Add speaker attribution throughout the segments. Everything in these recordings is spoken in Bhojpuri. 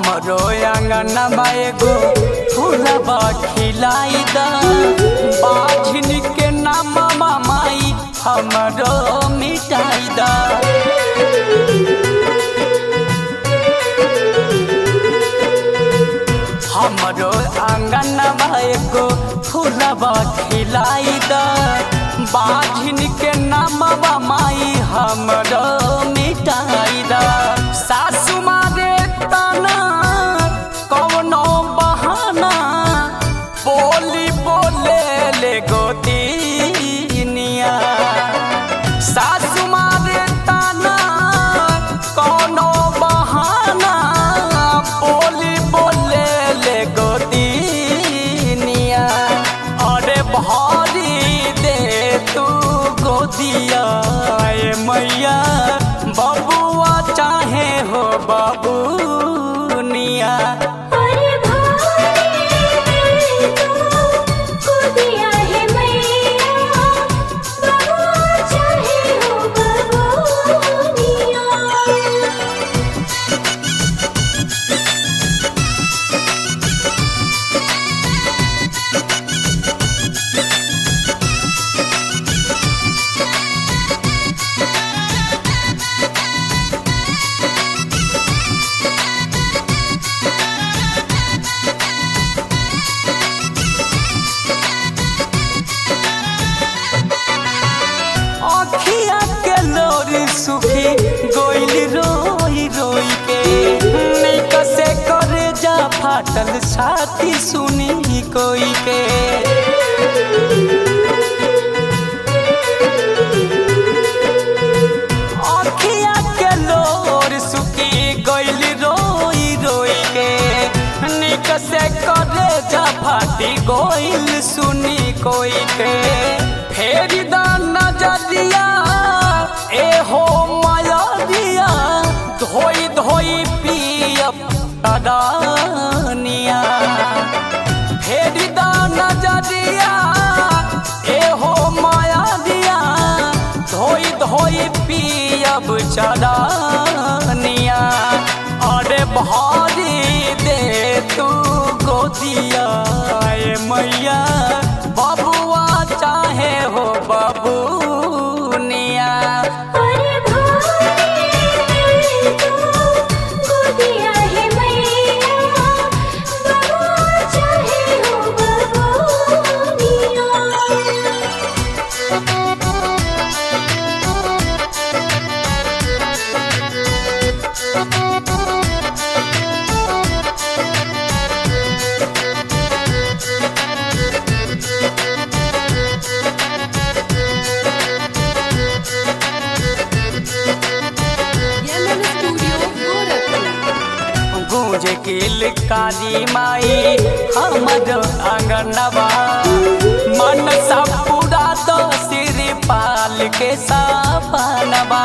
Speaker 1: हमरो आंगनबा एगो फूलबा खिलाई दा बाझिन के नामवा माई हमरो मिटाई दा हमरो आंगनबा एगो फूलबा खिलाई दा बाझिन के नामवा माई हमरो मिटाई दा सासु मारे ताना कौनो बहाना बोली बोले ले गोतिनिया सासु मारे ताना कौनो बहाना बोली बोले ले गोतिनिया अरे भारी दे तू गोदिया ए मैया बबुआ चाहे हो बबुनिया
Speaker 2: अरे भाई तू दिया है मैया बबुआ चाहे हो बबुनिया
Speaker 1: अखिया के लोरी सुखी गोइल रोई रोई के निक से करे जा फाटल छाती सुनी कोई के अखिया के लोर सुखी गोइल रोई रोई के निक से करे जा फाटी गोइल सुनी कोई के फेरी दा नजरिया ए हो माया दिया धोई धोई पियब अदानिया फेरी दा नजरिया ए हो माया दिया धोई धोई पियब चदानिया अरे भारी दे तू गोदिया ए मैया बबुआ चाहे हो बबुनिया
Speaker 2: अरे भाई तू दिया है मैया बबुआ चाहे हो बबुनिया
Speaker 3: Yemen Studio Gorakhpur.
Speaker 1: गूंज किल काली माई हमर अंगनबा मन सब पूरा तो सिर पाल के सपनबा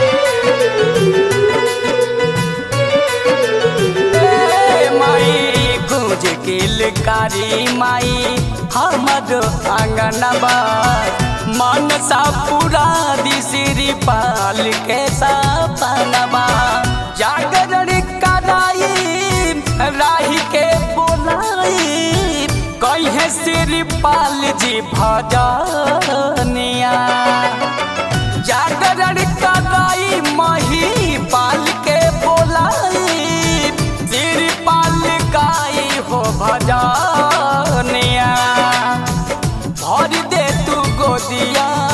Speaker 1: ए माई गूंज किल कारी माई हमर अंगनबा मन सब पूरा दिसिरी पाल के सपनबा जागरण कराई राही के बोलाई कहे सिर पाल जी भजनिया जागरण कराई मही पाल के बोलाई सिर पाल गाई हो भजनिया भर दे तू गोदिया